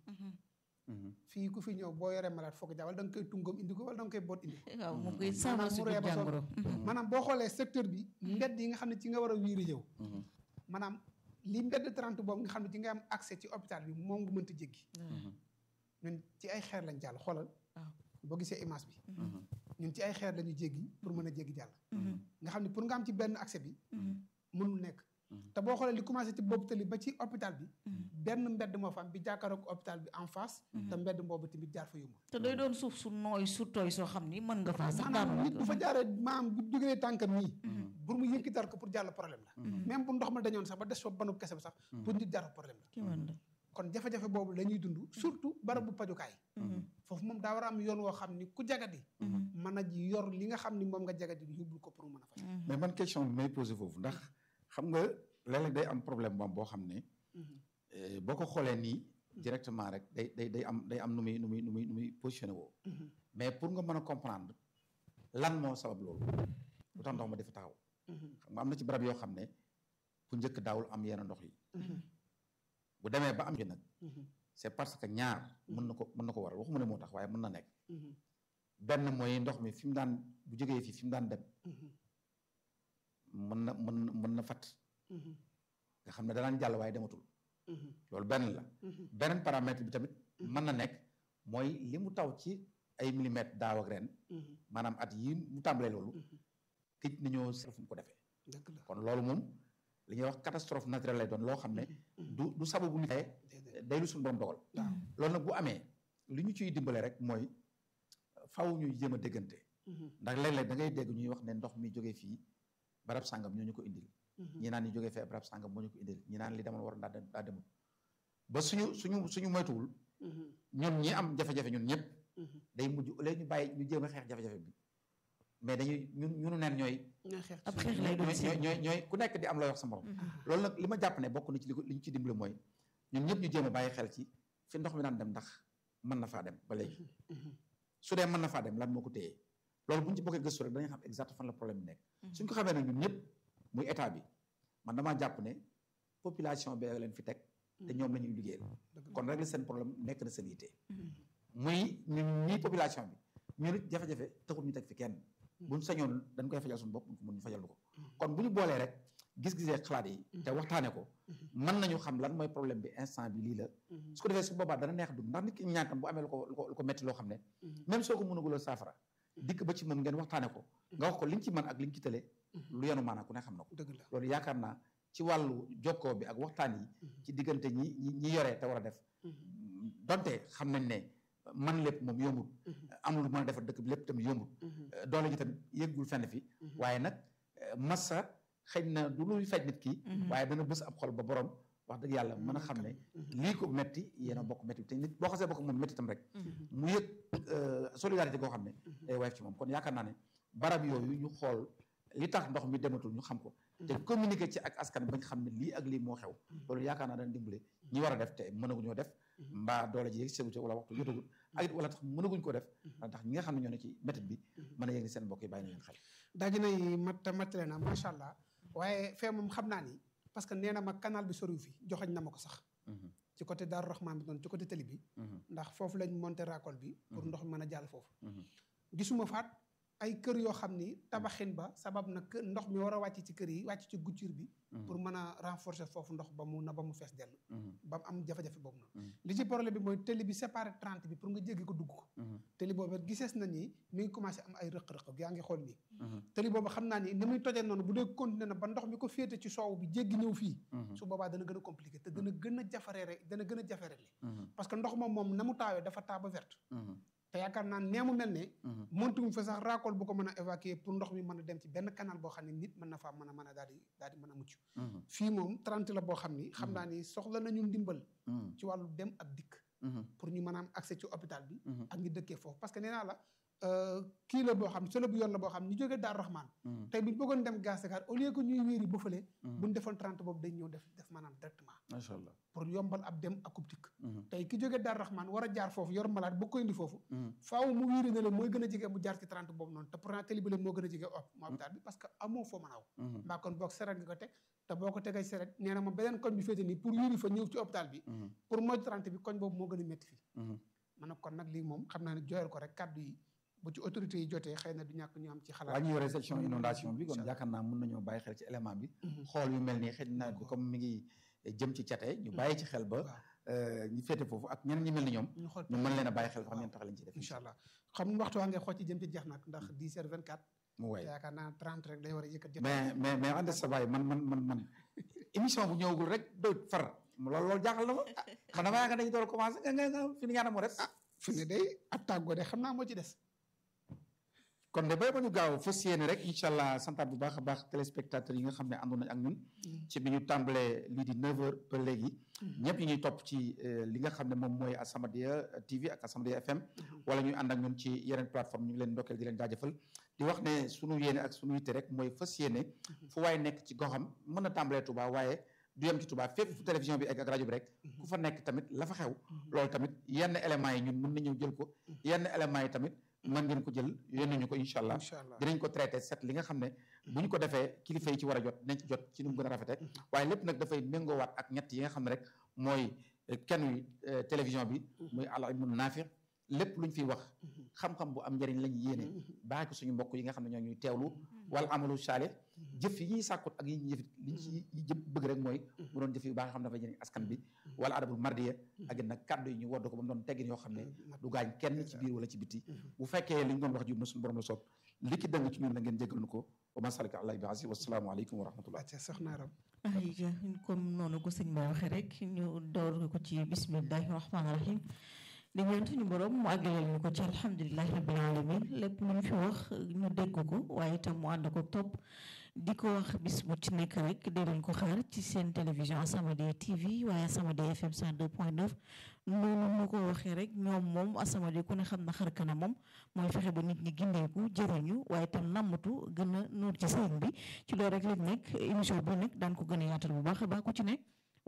fii ku fi ñëw boo yoree malade foog jawal da nga koy tungam indi ko wala da nga koy boot indi ko waaw mu koy saafara si mu ree ba sonn. jàngoro maanaam boo xoolee secteur bi mbedd yi nga xam ne ci nga war a wiiri yow maanaam li mbedd 30 boobu nga xam ne ci nga am accès ci hôpital bi moom nga mënta jéggi ñun ci ay xeer lañ jàll xoolal waaw. boo gisee image bi ñun ci ay xeer lañu jéggi pour mën a jéggi jàll nga xam ne pour nga am ci benn accès bi mënul nekk te boo xoolee li commencé ci boobu tali ba ci hôpital bi benn mbedd moo fa am bi jàkkaaroog hôpital bi en face te mbedd boobu tamit jaar fa yomb te day doon suuf su nooy su tooy soo xam ni mën nga faa sax maanaam daanu nit bu fa jaaree maanaam bu jógee tànkam nii pour mu yëkkital ko pour jàll problème la même bu ndox ma dañoon sax ba des fa banub kese ba sax pour nit jaar fa problème la ki mën la kon jafe-jafe boobu la ñuy dund surtout barabu pajukaay foofu moom daa war a am yoon woo xam ni ku jagadi mën a ji yor li nga xam ni moom nga jagadi yóbbul ko pour mu mën a faj mais man question bi may posé foofu ndax xam nga léeg-léeg day am problème moom boo xam ne eh, boo ko xoolee nii directement rek day day day am day am nu muy nu muy nu muy nu muy positionné woo mais pour nga mën a comprendre lan moo sabab loolu lu tax ndox ma dafa taxaw xam nga am na ci barab yoo xam ne bu njëkk daawul am yenn ndox yi bu demee ba am ci nag c'est parce que ñaar mën na ko mën na ko waral waxuma ne moo tax waaye mën na nekk benn mooy ndox mi fi mu daan bu jógee fii fi mu daan dem mën na mën na mën na fat nga xam ne danaan jàll waaye dematul loolu benn la beneen paramètre bi tamit mën na nekk mooy li mu taw ci ay millimètres daaw ak ren maanaam at yi mu tàmbalee loolu këj nañoo seet fu mu ko defee dëgg la kon loolu moom li ñuy wax catastrophe naturelle lay doon loo xam ne du du sababu nit day lu suñu borom dogal waaw loolu nag bu amee li ñu ciy dimbale rek mooy faw ñuy jéem a déggante ndax léeg-léeg da ngay dégg ñuy wax ne ndox mi jógee fii barab sàngam ñoo ñu ko indil ñi naan ñu jógee fee barab sàngam moo ñu ko indil ñi naan li demal war daa dem daa demul ba suñu suñu suñu moytuwul ñun ñi am jafe-jafe ñun ñëpp day mujj léegi ñu bàyyi ñu jéem a xeex jafe-jafe bi mais dañuy ñun ñunu neen ñooy ñooy xeex ab ci xeex lay doon ñooy si ñooy ñooy ñooy ku nekk di am looy wax sa morom loolu nag li ma jàpp ne bokk na ci li ko li ñu ci dimbale mooy ñun ñëpp ñu jéem a bàyyi xel ci fi ndox mi daan dem ndax mën na faa dem ba léegi su dee mën na faa dem lan moo ko téye loolu bu ñu ci bokkee gëstu rek dañuy xam exact fan la problème bi nekk suñ ko xamee nag ñun ñëpp muy état bi man damaa jàpp ne population bi leen fi teg te ñoom la ñuy liggéeyal kon régler seen problème nekk na seen yitte muy ñun ñii population bi ñu nit jafe-jafe taxul ñu teg fi kenn buñ sañoon dañ koy fajal suñu bopp mun ñu fajal ko kon bu ñu boolee rek gis-gisee xalaat yi te waxtaane ko mën nañu xam lan mooy problème bi instant bi lii la su ko defee su boobaa dana neex dund ndax nit ki ñaan tam bu amee lu ko lu ko metti loo xam ne même soo ko mënaguloo saafara dikk ba ci moom ngeen waxtaane ko nga wax ko li nga ci mën ak li nga ci tële lu yenu maanaa ku ne xam na ko dëgg la loolu yaakaar naa ci wàllu jokkoo bi ak waxtaan yi ci diggante ñi ñi ñi yoree te war a def donte xam nañ ne man lépp moom yombul am lu mën a defar dëkk bi lépp tamit yombul doole ji tamit yëggul fenn fi waaye nag massa xëy na du luy faj nit ki waaye dana bës ab xol ba borom wax dëgg yàlla mën a xam ne lii ko metti yéen a bokk metti te nit boo xasee bokk moom metti tam rek mu yëg solidarité goo xam ne day wayef ci moom kon yaakaar naa ne barab yooyu ñu xool li tax ndox mi dematul ñu xam ko te communiquer ci ak askan bañ xam ne lii ak lii moo xew loolu yaakaar naa dana dimbale ñi war a def te mënaguñoo def mbaa doole ji yëg ségu wala waxtu jotagul ak it wala tax mënaguñ ko def ndax ñi nga xam ne ñoo ne ci métit bi mën a yëg ni seen mbokk yi bàyyi na leen xel daa ji nay mat matale na macha allah waaye fee moom xam naa ni parce que nee na ma canal bi soriw fi joxañ na ma ko sax ci côté Daaru Rahman bi noonu ci côté télé bi ndax foofu lañ monté racole bi pour ndox mi mën a jàll foofu gisuma faat ay kër yoo xam ni tabaxin ba sabab na kër ndox mi war a wàcc ci kër yi wàcc ci guccir bi pour mën a renforcer foofu ndox ba mu na ba mu fees dell ba mu am jafe-jafe boobu noonu li ci problème bi mooy télé bi séparé 30 bi pour nga jéggi ko dugg ko télé boobu gisees na ni mi ngi commencé am ay rëq-rëq yaa ngi xool nii télé boobu xam naa ni ni muy tojee noonu bu dee continuer na ba ndox mi ko féete ci soow bi jéggi ñëw fii su boobaa dana gën a compliqué te dana gën a jafareere dana gën a jafarele parce que ndox moom moom na mu taawee dafa taa ba verte te yaakaar naa nee mu mel ne montu mu fa sax racole bu ko mën a évacuer pour ndox mi mën a dem ci benn canal boo xam ne nit mën na faa mën a mën a daal di daal di mën a mucc fii moom 30 la boo xam ni xam naa ni soxla nañu ndimbal ci wàllu dem ak dikk pour ñu mën a am accès ci hôpital bi ak ñu dëkkee foofu parce que nee naa la kii la boo xam ne solo bu yoon la boo xam ne ñu jógee Daaru Rahman tey bu ñu bëggoon dem Gas Dakar au lieu que ñuy wéeri ba fële bu ñu defoon 30 boobu dañ ñëw def def maanaam directement macha allah pour yombal ab dem ak dikk tey ki jógee Daaru Rahman war a jaar foofu yor malade bu ko indi foofu faaw mu wiiri ne la mooy gën a jege mu jaar ci 30 boobu noonu te pourtant télé bi la moo gën a jege mu hôpital bi parce que amoo foo mën a aw mbaa kon boog seret nga ko teg te boo ko tegee seret nee na ma beneen koñ bi féete nii pour wiiri fa ñëw ci hôpital bi pour mooy 30 bi koñ boobu moo gën a métti fii man kon nag lii moom xam naa ne jooyal ko rek kàddu yi bu ci autorité yi jotee xëy na du ñàkk ñu am ci xalaat waa ñu yore section inondation bi kon yaakaar naa mën nañoo bàyyi xel ci élément bi xool yu mel nii xëy na bi comme mi ngi jëm ci cate ñu bàyyi ci xel ba ñu féete foofu ak ñeneen ñi mel ni ñoom ñu mën leen a bàyyi xel xam ngeen tax lañ ci def incha allah xam waxtu waa ngay xool ci jëm ci jeex nag ndax 10 heures 24 mu waay yaakaar naa 30 rek day war a yëkkat jot mais mais mais ànd sa baay man man man man émission bu ñëwagul rek doo far loolu loolu jaaxal na ma man dama yaakaar dañu door a commencé nga nga nga fi ni ñaata moo des fi ne day ab tàggoo de xam naa moo ci des kon de bay ba ñu gaaw fas yéene rek incha allah santaat bu baax a baax téléspectateurs yi nga xam ne àndoon nañ ak ñun ci bi ñu tàmbalee lii di 9h ba léegi ñëpp ñu ñuy topp ci li nga xam ne moom mooy As-Samadiyya TV ak As-Samadiyya FM wala ñuy ànd ak ñun ci yeneen plateforme ñu ngi leen ndokkeel di leen jaajëfal di wax ne sunu yéene ak sunu yitte rek mooy fas yéene fu waaye nekk ci goxam mën na tàmbalee Touba waaye du yem ci Touba fépp fu télévision bi ak rajo bi rek ku fa nekk tamit la fa xew loolu tamit yenn éléments yi ñun mën na ñëw jël ko yenn éléments yi tamit mën ngeen ko jël yónnee ñu ko incha allah dinañ ko traité set li nga xam ne bu ñu ko defee kilifa yi ci war a jot dinañ ci jot ci nu mu gën a rafete waaye lépp nag dafay méngoowaat ak ñett yi nga xam ne rek mooy kenn wi télévision bi muy al ilmu naafi lépp lu ñu fiy wax xam-xam bu am njëriñ lañu yéene baax ko suñu mbokk yi nga xam ne ñoo ñuy teewlu wala amalu saalih jëf yi ñuy sàkkut ak yi ñuy jëfit liñ ci jëm bëgg rek mooy mu doon jëf yu baax yoo xam ne dafa jëriñ askan bi wala adabul mardiya ak it nag kàddu yi ñu wodd ko ba mu doon teggin yoo xam ne du gaañ kenn ci biir wala ci biti bu fekkee li ñu doon wax jub na suñu borom la soob li ki dëng ci ñun la ngeen jégal nu ko wa ma salika allah bi asi wasalaamu aleykum wa rahmatullah soxna Aram ay comme noonu ko sëñ ba waxee rek ñu door ko ci bismillahi rahmaani rahim di ñaan suñu borom mu àggaleel ñu ko ci alhamdulilahi rabbil alamin lépp lu ñu fi wax ñu dégg ko waaye itam mu ànd ko topp di ko wax bis bu ci nekk rek di leen ko xaar ci seen télévision As-Samadiyya TV waaye As-Samadiyya FM 102.9 noonu mu ko waxee rek ñoom moom As-Samadiyya ku ne xam na xar kana moom mooy fexe ba nit ñi gindeeku jëriñu waaye itam nammatu gën a nuur ci sëñ bi ci loolu rek lañ nekk émission bi nag daan ko gën a yaatal bu baax a baax ku ci nekk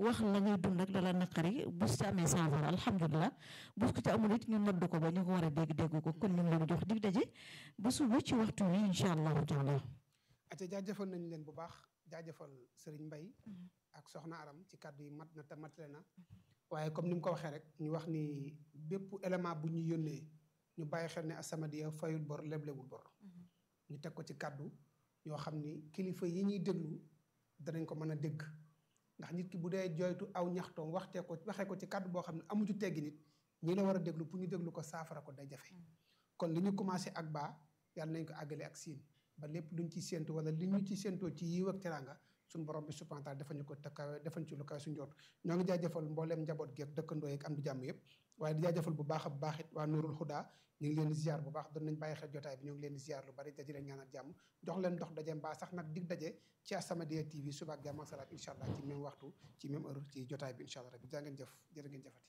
wax la ngay dund ak la la naqari bu ci amee saafara alhamdulilah bu ko ci amul it ñu nodd ko ba ñu ko war a dégg dégg ko kon ñu ngi leen jox dig daje ba suba ci waxtu wi incha allahu taala ate jaajëfal nañ leen bu baax jaajëfal Serigne Mbaye ak Soxna Aram ci kàddu yi mat na te matale na waaye comme ni mu ko waxee rek ñu wax ni bépp élément bu ñu yónnee ñu bàyyi xel ne As-Samadiyya fayul bor leblewul bor ñu teg ko ci kàddu yoo xam ni kilifa yi ñuy déglu danañ ko mën a dégg ndax nit ki bu dee joytu aw ñaxtoom waxtee ko waxee ko ci kàddu boo xam ne amu ci teggi nit ñi la war a déglu pour ñu déglu ko saafara ko day jafe kon li ñu commencé ak baa yàlla nañ ko àggale ak siin ba lépp luñ ci séentu wala li ñu ci séentoo ci yiw ak teraanga suñu borom bi subhanahu wa taala defañu ko takkawe defañ ci lu kawe suñu jot ñoo ngi jaajëfal mbooleem njaboot geeg dëkkandoo yeeg am di jàmm yëpp waaye di jaajëfal bu baax a bu baax it waa Nuurul Huda ñu ngi leen di ziar bu baax doon nañ bàyyi xel jotaay bi ñu ngi leen di ziar lu bari daji leen ñaanal jàmm jox leen dox daje mbaa sax nag dig daje ci As-Samadiyya TV suba ak jàmm ak salaat incha allah ci même waxtu ci même heure ci jotaay bi incha allah rabbi jaa ngeen jëf jërë ngeen jëfati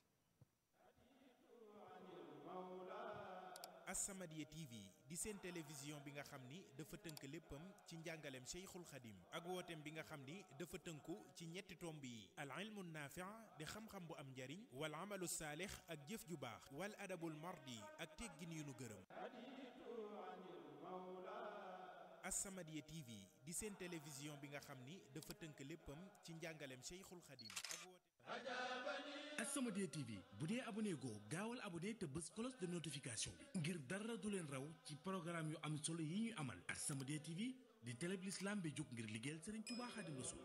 As-Samadiyya TV di seen télévision bi nga xam ni dafa tënk léppam ci njàngaleem Cheikhul Khadim ak wooteem bi nga xam ni dafa tënku ci ñetti tomb yi al ilmu naafi' di xam-xam bu am njariñ wal amalu saalix ak jëf ju baax wal adabul mardi ak teggin yu nu gërëm As-Samadiyya TV di seen télévision bi nga xam ni dafa tënk léppam ci njàngaleem Cheikhul Khadim ak wooteem As-Samadiyya TV bu dee abonné goo gaawal abonné te bës cloche de notification bi ngir dara du leen raw ci programme yu am solo yi ñuy amal As-Samadiyya TV di télé bi l'islam bi jóg ngir liggéeyal Serigne Touba Khadim Rassoul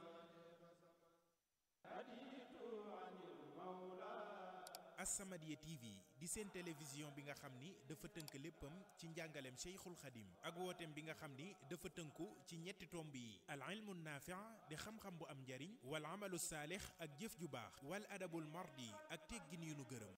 As-Samadiyya TV di seen télévision bi nga xam ni dafa tënk léppam ci njàngaleem Cheikhul Khadim ak wooteem bi nga xam ni dafa tënku ci ñetti tomb yi al ilmu naafi' di xam-xam bu am njariñ wal amalu saalix ak jëf ju baax wal adabul mardi ak teggin yu nu gërëm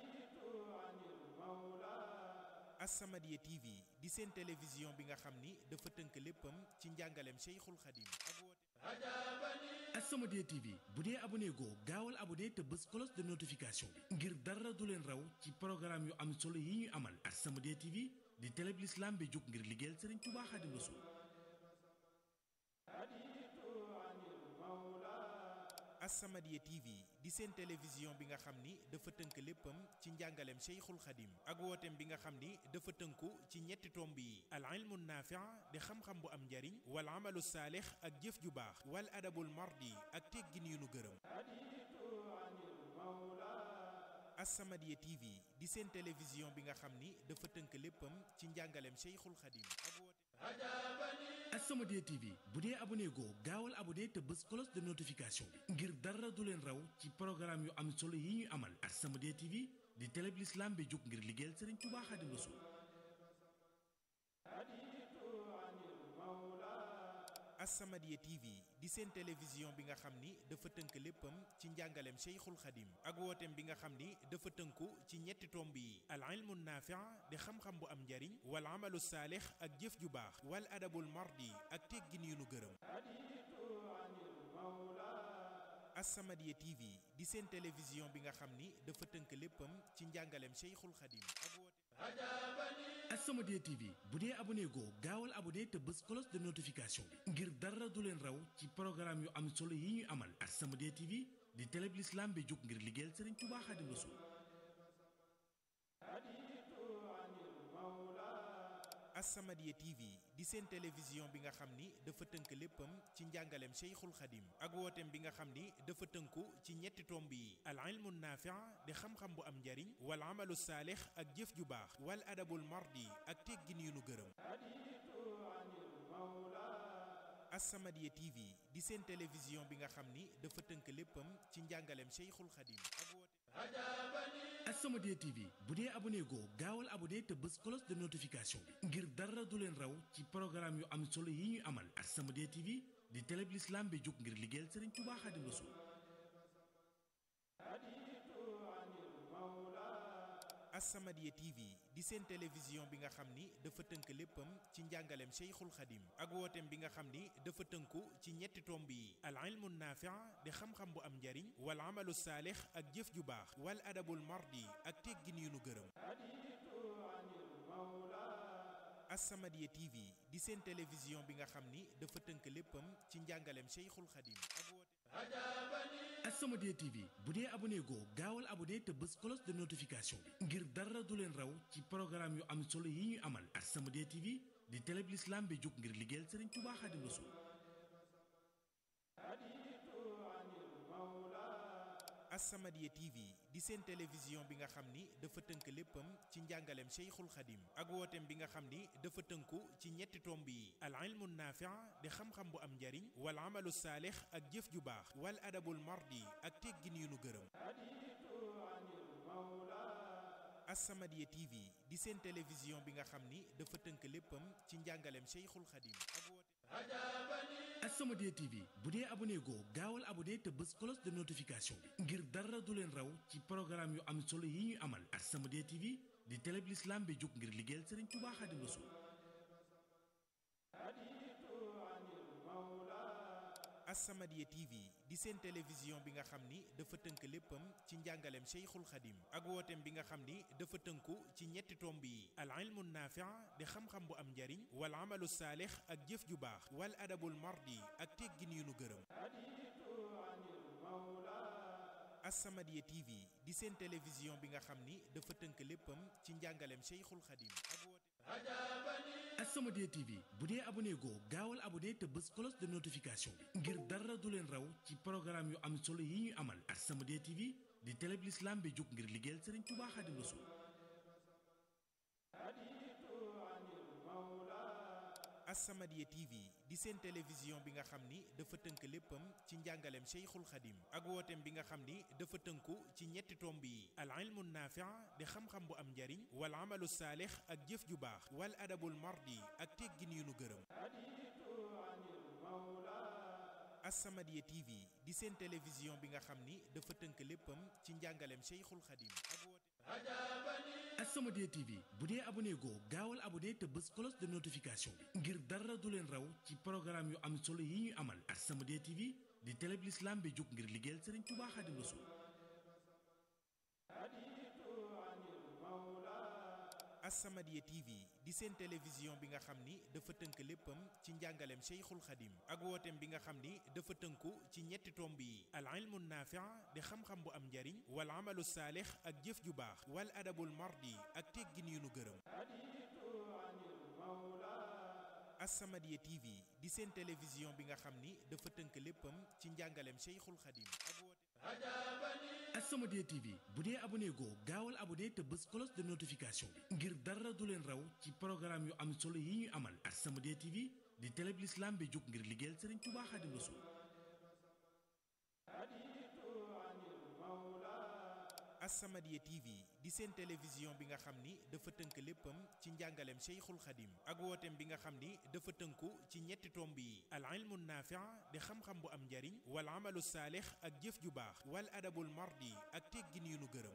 As-Samadiyya TV di seen télévision bi nga xam ni dafa tënk léppam ci njàngaleem Cheikhul Khadim ak wooteem As-Samadiyya TV bu dee abonné goo gaawal abonné te bës cloche de notification bi ngir dara du leen raw ci programme yu am solo yi ñuy amal As-Samadiyya TV di télé bi l'islam bi jóg ngir liggéeyal Serigne Touba Khadim Rassoul As-Samadiyya TV di seen télévision bi nga xam ni dafa tënk léppam ci njàngaleem Cheikhul Khadim ak wooteem bi nga xam ni dafa tënku ci ñetti tomb yi al ilmu naafi' di xam-xam bu am njariñ wal amalu saalix ak jëf ju baax wal adabul mardi ak teggin yu nu gërëm As-Samadiyya TV di seen télévision bi nga xam ni dafa tënk léppam ci njàngaleem Cheikhul Khadim ak wooteem As-Samadiyya TV bu dee abonné goo gaawal abonné te bës cloche de notification bi ngir dara du leen raw ci programme yu am solo yi ñuy amal As-Samadiyya TV di télé bi l'islam bi jóg ngir liggéeyal Serigne Touba Khadim Rassoul As-Samadiyya TV di seen télévision bi nga xam ni dafa tënk léppam ci njàngaleem Cheikhul Khadim ak wooteem bi nga xam ni dafa tënku ci ñetti tomb yi al ilmu naafi' di xam-xam bu am njariñ wal amalu saalix ak jëf ju baax wal adabul mardi ak teggin yu nu gërëm As-Samadiyya TV di seen télévision bi nga xam ni dafa tënk léppam ci njàngaleem Cheikhul Khadim ak wooteem As-Samadiyya TV bu dee abonné goo gaawal abonné te bës cloche de notification bi ngir dara du leen raw ci programme yu am solo yi ñuy amal As-Samadiyya TV di télé bi l'islam bi jóg ngir liggéeyal Serigne Touba Khadim Rassoul As-Samadiyya TV di seen télévision bi nga xam ni dafa tënk léppam ci njàngaleem Cheikhul Khadim ak wooteem bi nga xam ni dafa tënku ci ñetti tomb yi al ilmu naafi' di xam-xam bu am njariñ wal amalu saalix ak jëf ju baax wal adabul mardi ak teggin yu nu gërëm As-Samadiyya TV di seen télévision bi nga xam ni dafa tënk léppam ci njàngaleem Cheikhul Khadim ak wooteem As-Samadiyya TV bu dee abonné goo gaawal abonné te bës cloche de notification bi ngir dara du leen raw ci programme yu am solo yi ñuy amal As-Samadiyya TV di télé bi l'islam bi jóg ngir liggéeyal Serigne Touba Khadim Rassoul As-Samadiyya TV di seen télévision bi nga xam ni dafa tënk léppam ci njàngaleem Cheikhul Khadim ak wooteem bi nga xam ni dafa tënku ci ñetti tomb yi al ilmu naafi' di xam-xam bu am njariñ wal amalu saalix ak jëf ju baax wal adabul mardi ak teggin yu nu gërëm As-Samadiyya TV di seen télévision bi nga xam ni dafa tënk léppam ci njàngaleem Cheikhul Khadim ak woote As-Samadiyya TV bu dee abonné goo gaawal abonné te bës cloche de notification bi ngir dara du leen raw ci programme yu am solo yi ñuy amal As-Samadiyya TV di télé bi l'islam bi jóg ngir liggéeyal Serigne Touba Khadim Rassoul As-Samadiyya TV di seen télévision bi nga xam ni dafa tënk léppam ci njàngaleem Cheikhul Khadim ak wooteem bi nga xam ni dafa tënku ci ñetti tomb yi al ilmu naafi' di xam-xam bu am njariñ wal amalu saalix ak jëf ju baax wal adabul mardi ak teggin yu nu gërëm As-Samadiyya TV di seen télévision bi nga xam ni dafa tënk léppam ci njàngaleem Cheikhul Khadim ak woote As-Samadiyya TV bu dee abonné goo gaawal abonné te bës cloche de notification bi ngir dara du leen raw ci programme yu am solo yi ñuy amal As-Samadiyya TV di télé bi l'islam bi jóg ngir liggéeyal Serigne Touba Khadim Rassoul As-Samadiyya TV di seen télévision bi nga xam ni dafa tënk léppam ci njàngaleem Cheikhul Khadim ak wooteem bi nga xam ni dafa tënku ci ñetti tomb yi al ilmu naafi' di xam-xam bu am njariñ wal amalu saalix ak jëf ju baax wal adabul mardi ak teggin yu nu gërëm As-Samadiyya TV di seen télévision bi nga xam ni dafa tënk léppam ci njàngaleem Cheikhul Khadim ak woote As-Samadiyya TV bu dee abonné goo gaawal abonné te bës cloche de notification bi ngir dara du leen raw ci programme yu am solo yi ñuy amal As-Samadiyya TV di télé bi l'islam bi jóg ngir liggéeyal Serigne Touba Khadim Rassoul As-Samadiyya TV di seen télévision bi nga xam ni dafa tënk léppam ci njàngaleem Cheikhul Khadim ak wooteem bi nga xam ni dafa tënku ci ñetti tomb yi al ilmu naafi' di xam-xam bu am njariñ wal amalu saalix ak jëf ju baax wal adabul mardi ak teggin yu nu gërëm As-Samadiyya TV di seen télévision bi nga xam ni dafa tënk léppam ci njàngaleem Cheikhul Khadim ak woote As-Samadiyya TV bu dee abonné goo gaawal abonné te bës cloche de notification bi ngir dara du leen raw ci programme yu am solo yi ñuy amal As-Samadiyya TV di télé bi l'islam bi jóg ngir liggéeyal Serigne Touba Khadim Rassoul As-Samadiyya TV di seen télévision bi nga xam ni dafa tënk léppam ci njàngaleem Cheikhul Khadim ak wooteem bi nga xam ni dafa tënku ci ñetti tomb yi al ilmu naafi' di xam-xam bu am njariñ wal amalu saalix ak jëf ju baax wal adabul mardi ak teggin yu nu gërëm As-Samadiyya TV di seen télévision bi nga xam ni dafa tënk léppam ci njàngaleem Cheikhul Khadim ak woote As-Samadiyya TV bu dee abonné goo gaawal abonné te bës cloche de notification bi ngir dara du leen raw ci programme yu am solo yi ñuy amal As-Samadiyya TV di télé bi l'islam bi jóg ngir liggéeyal Serigne Touba Khadim Rassoul As-Samadiyya TV di seen télévision bi nga xam ni dafa tënk léppam ci njàngaleem Cheikhul Khadim ak wooteem bi nga xam ni dafa tënku ci ñetti tomb yi al ilmu naafi' di xam-xam bu am njariñ wal amalu saalix ak jëf ju baax wal adabul mardi ak teggin yu nu gërëm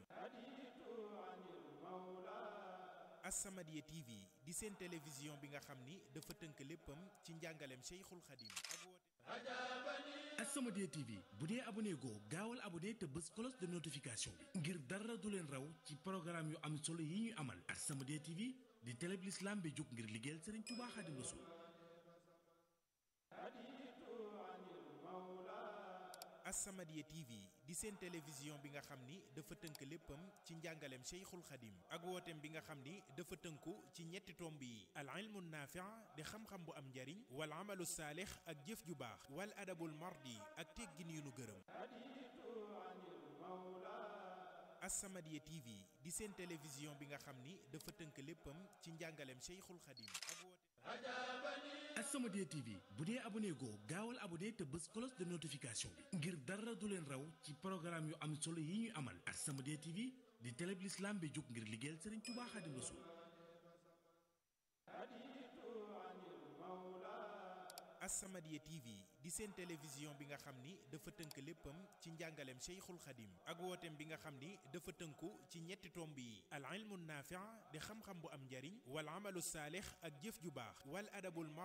As-Samadiyya TV di seen télévision bi nga xam ni dafa tënk léppam ci njàngaleem Cheikhul Khadim ak woote As-Samadiyya TV bu dee abonné goo gaawal abonné te bës cloche de notification bi ngir dara du leen raw ci programme yu am solo yi ñuy amal As-Samadiyya TV di télé bi l'islam bi jóg ngir liggéeyal Serigne Touba Khadim Rassoul As-Samadiyya TV di seen télévision bi nga xam ni dafa tënk léppam ci njàngaleem Cheikhul Khadim ak wooteem bi nga xam ni dafa tënku ci ñetti tomb yi al ilmu naafi' di xam-xam bu am njariñ wal amalu saalix ak jëf ju baax wal adabul mardi ak teggin yu nu gërëm As-Samadiyya TV di seen télévision bi nga xam ni dafa tënk léppam ci njàngaleem Cheikhul Khadim ak woote As-Samadiyya TV bu dee abonné goo gaawal abonné te bës cloche de notification bi ngir dara du leen raw ci programme yu am solo yi ñuy amal As-Samadiyya TV di télé bi l'islam bi jóg ngir liggéeyal Serigne Touba Khadim Rassoul As-Samadiyya TV di seen télévision bi nga xam ni dafa tënk léppam ci njàngaleem Cheikhul Khadim ak wooteem bi nga xam ni dafa tënku ci ñetti tomb yi al ilmu naafi' di xam-xam bu am njariñ wal amalu saalix ak jëf ju baax wal adabul mardi